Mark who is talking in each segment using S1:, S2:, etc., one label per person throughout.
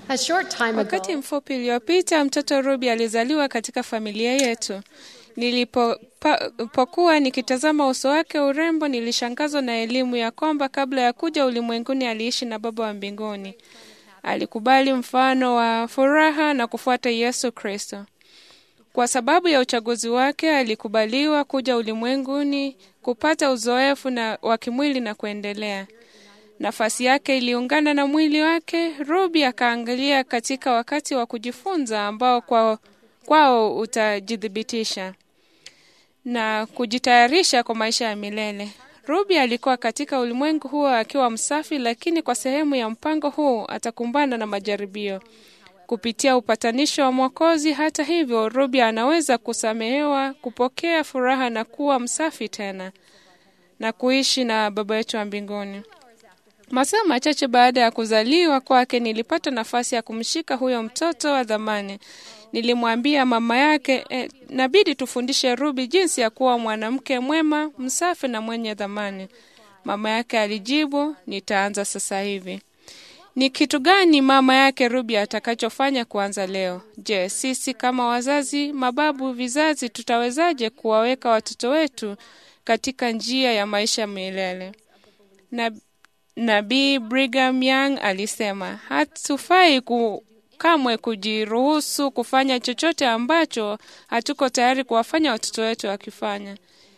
S1: A short time
S2: Wakati
S1: ago,
S2: mfupi uliopita mtoto Ruby alizaliwa katika familia yetu. Nilipokuwa nikitazama uso wake urembo, nilishangazwa na elimu ya kwamba kabla ya kuja ulimwenguni aliishi na Baba wa mbinguni. Alikubali mfano wa furaha na kufuata Yesu Kristo. Kwa sababu ya uchaguzi wake, alikubaliwa kuja ulimwenguni kupata uzoefu na wa kimwili na kuendelea. Nafasi yake iliungana na mwili wake. Ruby akaangalia katika wakati wa kujifunza ambao kwao, kwao utajithibitisha na kujitayarisha kwa maisha ya milele. Ruby alikuwa katika ulimwengu huo akiwa msafi, lakini kwa sehemu ya mpango huu atakumbana na majaribio kupitia upatanisho wa Mwokozi. Hata hivyo, Ruby anaweza kusamehewa, kupokea furaha na kuwa msafi tena na kuishi na Baba yetu wa mbinguni. Masaa machache baada ya kuzaliwa kwake, nilipata nafasi ya kumshika huyo mtoto wa dhamani. Nilimwambia mama yake eh, nabidi tufundishe Ruby jinsi ya kuwa mwanamke mwema, msafi na mwenye dhamani. Mama yake alijibu, nitaanza sasa hivi. Ni kitu gani mama yake Ruby atakachofanya kuanza leo? Je, sisi kama wazazi, mababu, vizazi tutawezaje kuwaweka watoto wetu katika njia ya maisha milele? Na Nabii Brigham Young alisema hatufai ku, kamwe kujiruhusu kufanya chochote ambacho hatuko tayari kuwafanya watoto wetu wakifanya.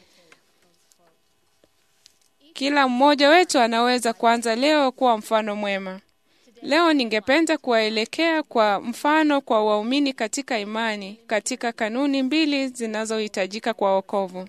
S2: Kila mmoja wetu anaweza kuanza leo kuwa mfano mwema. Leo ningependa kuwaelekea kwa mfano kwa waumini katika imani katika kanuni mbili zinazohitajika kwa wokovu.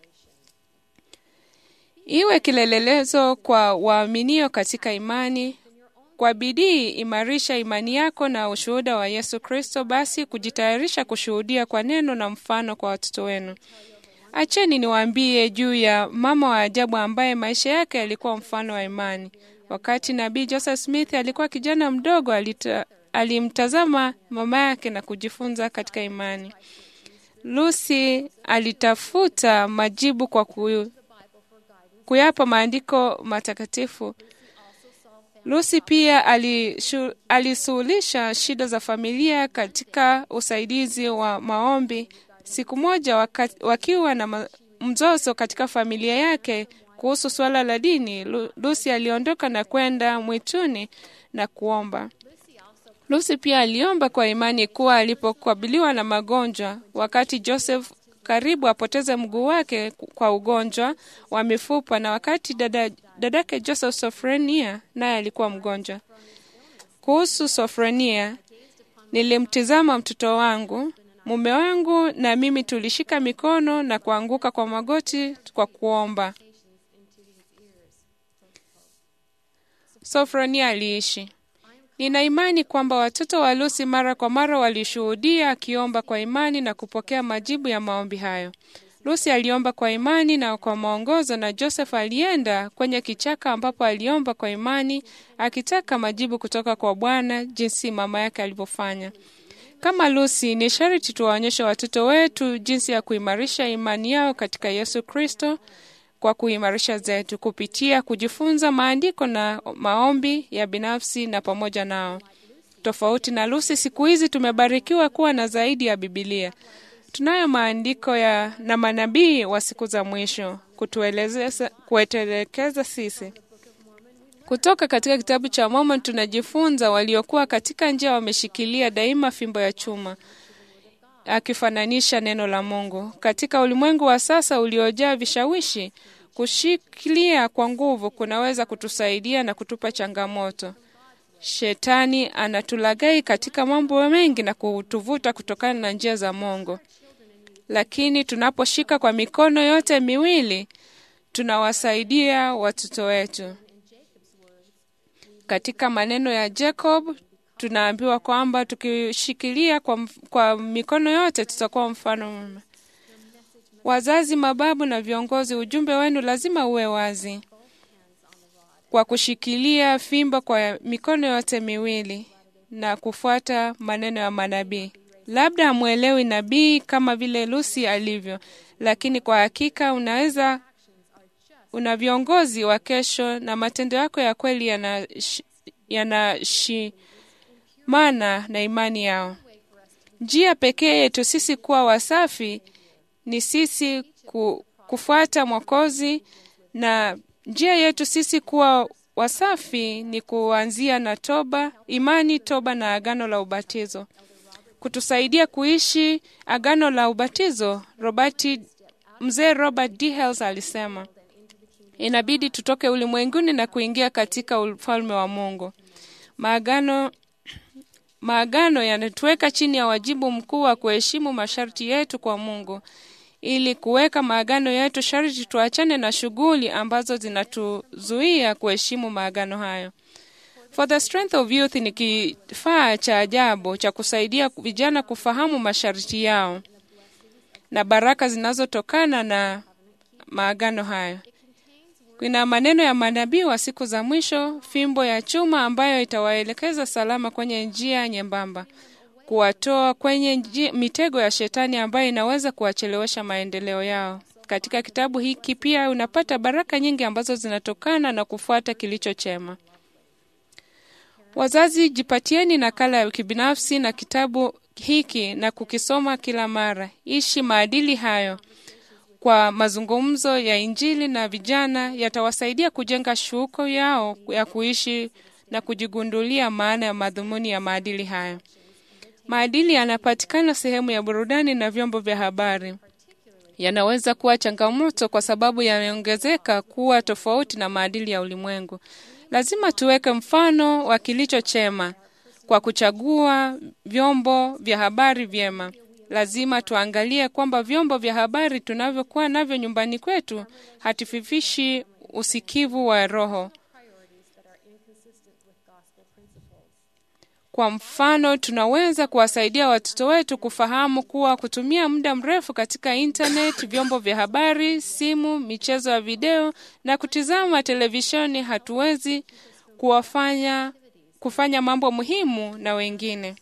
S2: Iwe kilelelezo kwa waaminio katika imani. Kwa bidii imarisha imani yako na ushuhuda wa Yesu Kristo, basi kujitayarisha kushuhudia kwa neno na mfano kwa watoto wenu. Acheni niwaambie juu ya mama wa ajabu ambaye maisha yake yalikuwa mfano wa imani. Wakati nabii Joseph Smith alikuwa kijana mdogo, alita, alimtazama mama yake na kujifunza katika imani. Lucy alitafuta majibu kwa ku, kuyapa maandiko matakatifu. Lucy pia alishu, alisuhulisha shida za familia katika usaidizi wa maombi. Siku moja waka, wakiwa na ma, mzozo katika familia yake kuhusu suala la dini, Lucy aliondoka na kwenda mwituni na kuomba. Lucy pia aliomba kwa imani kuwa alipokabiliwa na magonjwa, wakati Joseph karibu apoteze mguu wake kwa ugonjwa wa mifupa, na wakati dada, dadake Joseph Sofrenia naye alikuwa mgonjwa. Kuhusu Sofrenia, nilimtizama mtoto wangu, mume wangu na mimi tulishika mikono na kuanguka kwa magoti kwa kuomba. Sofronia aliishi. Nina imani kwamba watoto wa Lucy mara kwa mara walishuhudia akiomba kwa imani na kupokea majibu ya maombi hayo. Lucy aliomba kwa imani na kwa maongozo, na Joseph alienda kwenye kichaka ambapo aliomba kwa imani akitaka majibu kutoka kwa Bwana jinsi mama yake alivyofanya. Kama Lucy, ni sharti tuwaonyeshe watoto wetu jinsi ya kuimarisha imani yao katika Yesu Kristo kwa kuimarisha zetu kupitia kujifunza maandiko na maombi ya binafsi na pamoja nao. Tofauti na Lucy, siku hizi tumebarikiwa kuwa na zaidi ya Bibilia. Tunayo maandiko ya na manabii wa siku za mwisho kutuelezea, kutuelekeza sisi. Kutoka katika kitabu cha Mormon tunajifunza waliokuwa katika njia wameshikilia daima fimbo ya chuma akifananisha neno la Mungu. Katika ulimwengu wa sasa uliojaa vishawishi, kushikilia kwa nguvu kunaweza kutusaidia na kutupa changamoto. Shetani anatulagai katika mambo mengi na kutuvuta kutokana na njia za Mungu, lakini tunaposhika kwa mikono yote miwili tunawasaidia watoto wetu. Katika maneno ya Jacob tunaambiwa kwamba tukishikilia kwa, kwa mikono yote tutakuwa mfano mwema. Wazazi, mababu na viongozi, ujumbe wenu lazima uwe wazi. Kwa kushikilia fimbo kwa mikono yote miwili na kufuata maneno ya manabii. Labda hamwelewi nabii kama vile Lucy alivyo, lakini kwa hakika unaweza una viongozi wa kesho na matendo yako ya kweli yana, yana shi, mana na imani yao. Njia pekee yetu sisi kuwa wasafi ni sisi ku, kufuata Mwokozi, na njia yetu sisi kuwa wasafi ni kuanzia na toba, imani, toba na agano la ubatizo. Kutusaidia kuishi agano la ubatizo, Robert, mzee Robert D. Hales alisema inabidi tutoke ulimwenguni na kuingia katika ufalme wa Mungu. Maagano maagano yanatuweka chini ya wajibu mkuu wa kuheshimu masharti yetu kwa Mungu. Ili kuweka maagano yetu, sharti tuachane na shughuli ambazo zinatuzuia kuheshimu maagano hayo. For the Strength of Youth ni kifaa cha ajabu cha kusaidia vijana kufahamu masharti yao na baraka zinazotokana na maagano hayo. Kuna maneno ya manabii wa siku za mwisho, fimbo ya chuma ambayo itawaelekeza salama kwenye njia nyembamba, kuwatoa kwenye njia, mitego ya shetani ambayo inaweza kuwachelewesha maendeleo yao. Katika kitabu hiki pia unapata baraka nyingi ambazo zinatokana na kufuata kilicho chema. Wazazi, jipatieni nakala ya kibinafsi na kitabu hiki na kukisoma kila mara. Ishi maadili hayo kwa mazungumzo ya Injili na vijana yatawasaidia kujenga shuko yao ya kuishi na kujigundulia maana ya madhumuni ya maadili hayo. Maadili yanapatikana sehemu ya burudani na vyombo vya habari. Yanaweza kuwa changamoto kwa sababu yameongezeka kuwa tofauti na maadili ya ulimwengu. Lazima tuweke mfano wa kilicho chema kwa kuchagua vyombo vya habari vyema. Lazima tuangalie kwamba vyombo vya habari tunavyokuwa navyo nyumbani kwetu hatififishi usikivu wa roho. Kwa mfano, tunaweza kuwasaidia watoto wetu kufahamu kuwa kutumia muda mrefu katika internet, vyombo vya habari, simu, michezo ya video na kutizama televisheni hatuwezi kuwafanya kufanya mambo muhimu na wengine.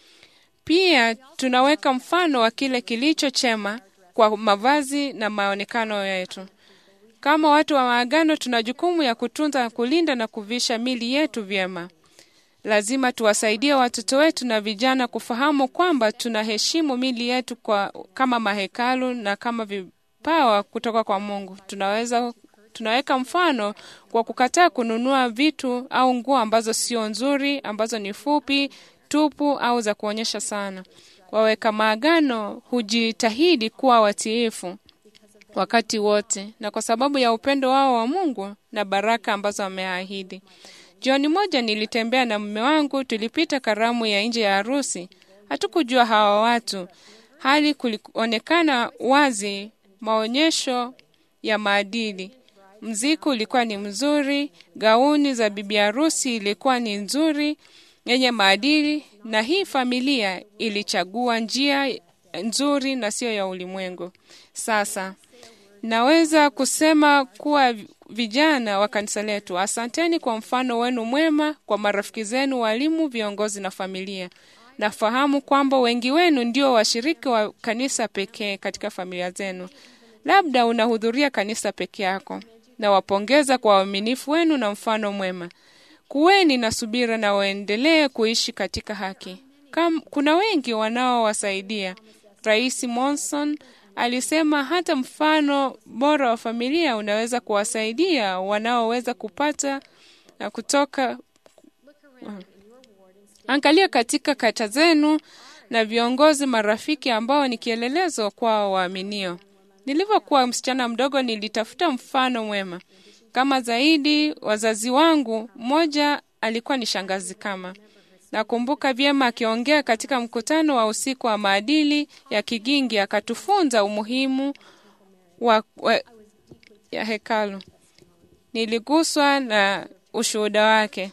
S2: Pia tunaweka mfano wa kile kilicho chema kwa mavazi na maonekano yetu. Kama watu wa maagano, tuna jukumu ya kutunza, kulinda na kuvisha mili yetu vyema. Lazima tuwasaidie watoto wetu na vijana kufahamu kwamba tunaheshimu mili yetu kwa, kama mahekalu na kama vipawa kutoka kwa Mungu. Tunaweza tunaweka mfano kwa kukataa kununua vitu au nguo ambazo sio nzuri, ambazo ni fupi, tupu au za kuonyesha sana. Waweka maagano hujitahidi kuwa watiifu wakati wote, na kwa sababu ya upendo wao wa Mungu na baraka ambazo ameahidi. Jioni moja nilitembea na mume wangu, tulipita karamu ya nje ya harusi. Hatukujua hawa watu, hali kulionekana wazi maonyesho ya maadili. Mziki ulikuwa ni mzuri, gauni za bibi harusi ilikuwa ni nzuri, yenye maadili, na hii familia ilichagua njia nzuri na sio ya ulimwengu. Sasa naweza kusema kuwa vijana wa kanisa letu, asanteni kwa mfano wenu mwema kwa marafiki zenu, walimu, viongozi na familia. Nafahamu kwamba wengi wenu ndio washiriki wa kanisa pekee katika familia zenu. Labda unahudhuria kanisa peke yako. Nawapongeza kwa uaminifu wenu na mfano mwema. Kuweni na subira na waendelee kuishi katika haki. Kam, kuna wengi wanaowasaidia. Rais Monson alisema hata mfano bora wa familia unaweza kuwasaidia wanaoweza kupata na kutoka. Angalia katika kata zenu na viongozi marafiki ambao ni kielelezo kwa waaminio. Nilivyokuwa msichana mdogo, nilitafuta mfano mwema kama zaidi. Wazazi wangu, mmoja alikuwa ni shangazi kama Nakumbuka vyema akiongea katika mkutano wa usiku wa maadili ya Kigingi, akatufunza umuhimu wa, wa ya hekalu. Niliguswa na ushuhuda wake.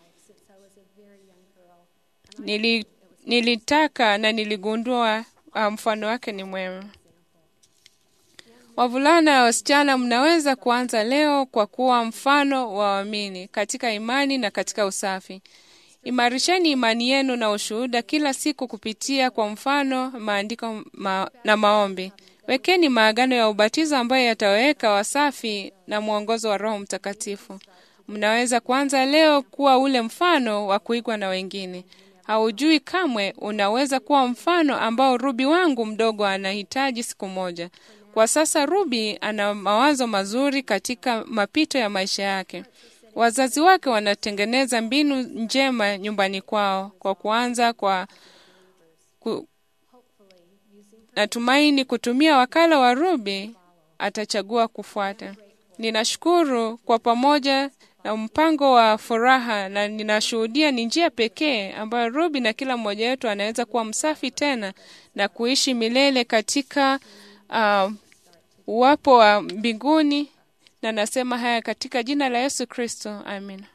S2: Nili, nilitaka na niligundua mfano wake ni mwema. Wavulana na wasichana, mnaweza kuanza leo kwa kuwa mfano wa waamini katika imani na katika usafi. Imarisheni imani yenu na ushuhuda kila siku kupitia kwa mfano, maandiko ma, na maombi. Wekeni maagano ya ubatizo ambayo yataweka wasafi na mwongozo wa Roho Mtakatifu. Mnaweza kuanza leo kuwa ule mfano wa kuigwa na wengine. Haujui kamwe, unaweza kuwa mfano ambao Ruby wangu mdogo anahitaji siku moja. Kwa sasa Ruby ana mawazo mazuri katika mapito ya maisha yake. Wazazi wake wanatengeneza mbinu njema nyumbani kwao, kwa kuanza kwa ku, natumaini kutumia wakala wa Ruby atachagua kufuata. Ninashukuru kwa pamoja na mpango wa furaha, na ninashuhudia ni njia pekee ambayo Ruby na kila mmoja wetu anaweza kuwa msafi tena na kuishi milele katika uh, uwapo wa mbinguni, na nasema haya katika jina la Yesu Kristo, amin.